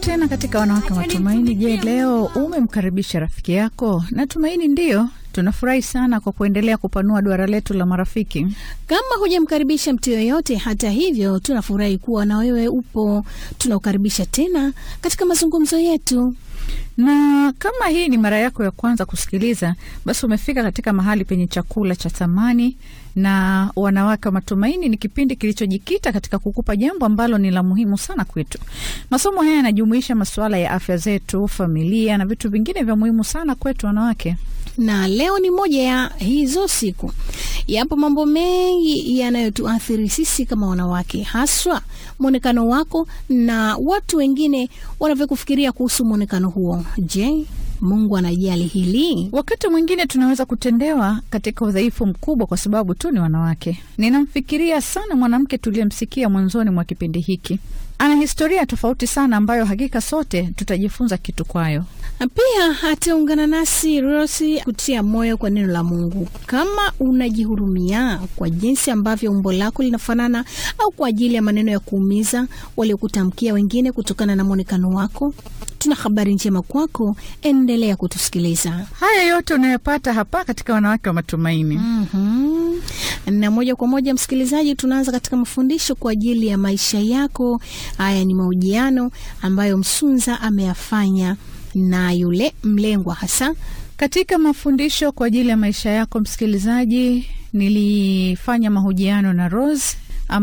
tena katika Wanawake Matumaini. Je, leo umemkaribisha rafiki yako? Natumaini ndiyo. Tunafurahi sana kwa kuendelea kupanua duara letu la marafiki. Kama hujamkaribisha mtu yoyote, hata hivyo, tunafurahi kuwa na wewe upo. Tunaukaribisha tena katika mazungumzo yetu. Na kama hii ni mara yako ya kwanza kusikiliza, basi umefika katika mahali penye chakula cha thamani. Na Wanawake wa Matumaini ni kipindi kilichojikita katika kukupa jambo ambalo ni la muhimu sana kwetu. Masomo haya yanajumuisha masuala ya afya zetu, familia na vitu vingine vya muhimu sana kwetu wanawake na leo ni moja ya hizo siku. Yapo mambo mengi yanayotuathiri sisi kama wanawake, haswa mwonekano wako na watu wengine wanavyokufikiria kuhusu mwonekano huo. Je, Mungu anajali hili? Wakati mwingine tunaweza kutendewa katika udhaifu mkubwa kwa sababu tu ni wanawake. Ninamfikiria sana mwanamke tuliyemsikia mwanzoni mwa kipindi hiki. Ana historia tofauti sana ambayo hakika sote tutajifunza kitu kwayo. Na pia ataungana nasi Rosi kutia moyo kwa neno la Mungu. Kama unajihurumia kwa jinsi ambavyo umbo lako linafanana au kwa ajili ya maneno ya kuumiza waliokutamkia wengine kutokana na mwonekano wako, tuna habari njema kwako. Endelea kutusikiliza. Haya yote unayopata hapa katika Wanawake wa Matumaini. mm -hmm. Na moja kwa moja, msikilizaji, tunaanza katika mafundisho kwa ajili ya maisha yako. Haya ni mahojiano ambayo Msunza ameyafanya na yule mlengwa hasa katika mafundisho kwa ajili ya maisha yako. Msikilizaji, nilifanya mahojiano na Rose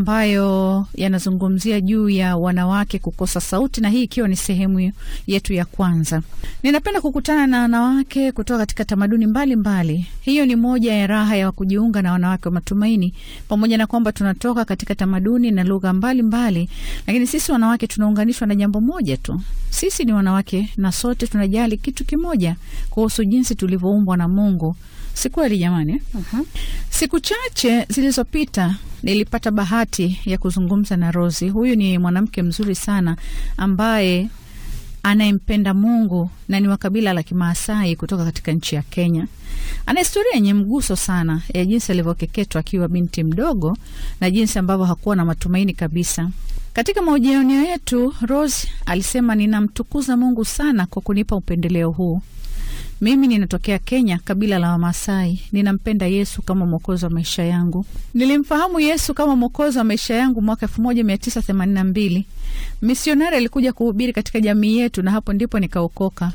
ambayo yanazungumzia juu ya wanawake kukosa sauti, na hii ikiwa ni sehemu yetu ya kwanza. Ninapenda kukutana na wanawake kutoka katika tamaduni mbalimbali mbali. Hiyo ni moja ya raha ya kujiunga na Wanawake wa Matumaini, pamoja na kwamba tunatoka katika tamaduni na lugha mbalimbali, lakini sisi wanawake tunaunganishwa na jambo moja tu. Sisi ni wanawake na sote tunajali kitu kimoja kuhusu jinsi tulivyoumbwa na Mungu. Si kweli jamani? uh -huh. Siku chache zilizopita nilipata bahati ya kuzungumza na Rosi. Huyu ni mwanamke mzuri sana ambaye anayempenda Mungu na ni wa kabila la Kimaasai kutoka katika nchi ya Kenya. Ana historia yenye mguso sana ya jinsi alivyokeketwa akiwa binti mdogo na jinsi ambavyo hakuwa na matumaini kabisa. Katika mahojiano yetu, Rose alisema, ninamtukuza Mungu sana kwa kunipa upendeleo huu. Mimi ninatokea Kenya, kabila la Wamasai. Ninampenda Yesu kama mwokozi wa maisha yangu. Nilimfahamu Yesu kama mwokozi wa maisha yangu mwaka elfu moja mia tisa themanini na mbili. Misionari alikuja kuhubiri katika jamii yetu, na hapo ndipo nikaokoka.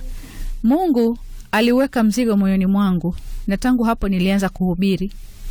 Mungu aliweka mzigo moyoni mwangu, na tangu hapo nilianza kuhubiri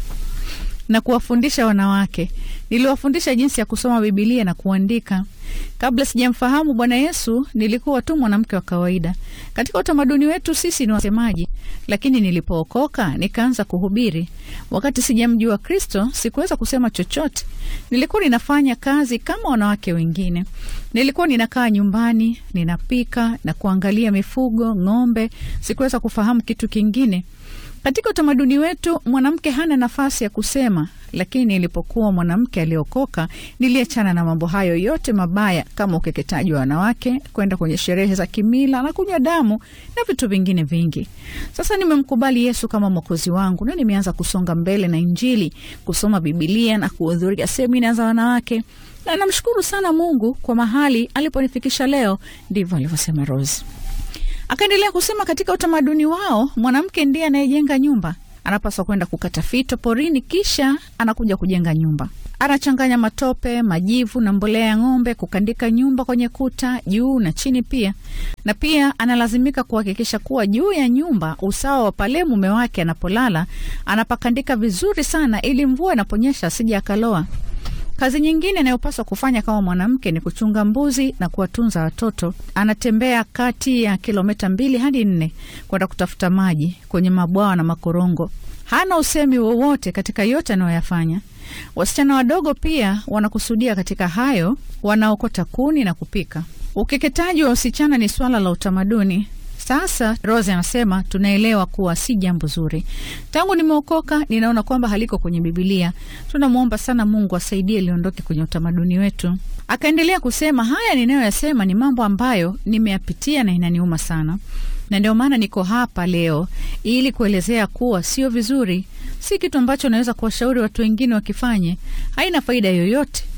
na kuwafundisha wanawake. Niliwafundisha jinsi ya kusoma Bibilia na kuandika. Kabla sijamfahamu Bwana Yesu, nilikuwa tu mwanamke wa kawaida. Katika utamaduni wetu sisi ni wasemaji, lakini nilipookoka nikaanza kuhubiri. Wakati sijamjua Kristo, sikuweza kusema chochote. Nilikuwa ninafanya kazi kama wanawake wengine. Nilikuwa ninakaa nyumbani, ninapika na kuangalia mifugo, ng'ombe. Sikuweza kufahamu kitu kingine. Katika utamaduni wetu mwanamke hana nafasi ya kusema, lakini nilipokuwa mwanamke aliokoka, niliachana na mambo hayo yote mabaya kama ukeketaji wa wanawake, kwenda kwenye sherehe za kimila na kunywa damu na vitu vingine vingi. Sasa nimemkubali Yesu kama mwokozi wangu na nimeanza kusonga mbele na Injili, kusoma Bibilia na kuhudhuria semina za wanawake, na namshukuru sana Mungu kwa mahali aliponifikisha leo. Ndivyo alivyosema Rose. Akaendelea kusema katika utamaduni wao mwanamke ndiye anayejenga nyumba. Anapaswa kwenda kukata fito porini, kisha anakuja kujenga nyumba. Anachanganya matope, majivu na mbolea ya ng'ombe, kukandika nyumba kwenye kuta juu na chini pia, na pia analazimika kuhakikisha kuwa juu ya nyumba, usawa wa pale mume wake anapolala, anapakandika vizuri sana, ili mvua inaponyesha asije akaloa. Kazi nyingine inayopaswa kufanya kama mwanamke ni kuchunga mbuzi na kuwatunza watoto. Anatembea kati ya kilomita mbili hadi nne kwenda kutafuta maji kwenye mabwawa na makorongo. Hana usemi wowote katika yote anayoyafanya. Wasichana wadogo pia wanakusudia katika hayo, wanaokota kuni na kupika. Ukeketaji wa wasichana ni swala la utamaduni. Sasa Rose anasema tunaelewa kuwa si jambo zuri. Tangu nimeokoka, ninaona kwamba haliko kwenye Bibilia. Tunamwomba sana Mungu asaidie liondoke kwenye utamaduni wetu. Akaendelea kusema, haya ninayoyasema ni mambo ambayo nimeyapitia na inaniuma sana, na ndio maana niko hapa leo ili kuelezea kuwa sio vizuri, si kitu ambacho naweza kuwashauri watu wengine wakifanye. Haina faida yoyote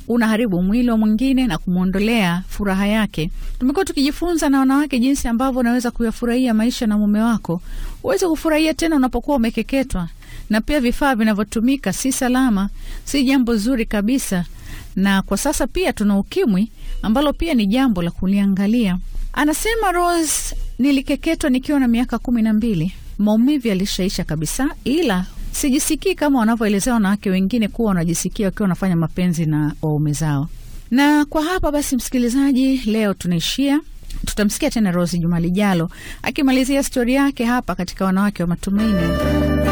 unaharibu mwili wa mwingine na kumwondolea furaha yake. Tumekuwa tukijifunza na wanawake jinsi ambavyo unaweza kuyafurahia maisha na mume wako, uweze kufurahia tena unapokuwa umekeketwa, na pia vifaa vinavyotumika si salama, si jambo zuri kabisa. Na kwa sasa pia tuna ukimwi ambalo pia ni jambo la kuliangalia. Anasema Rose, nilikeketwa nikiwa na miaka kumi na mbili. Maumivu yalishaisha kabisa, ila sijisikii kama wanavyoelezea wanawake wengine kuwa wanajisikia wakiwa wanafanya mapenzi na waume zao. Na kwa hapa basi, msikilizaji, leo tunaishia. Tutamsikia tena Rose juma lijalo akimalizia stori yake hapa katika Wanawake wa Matumaini.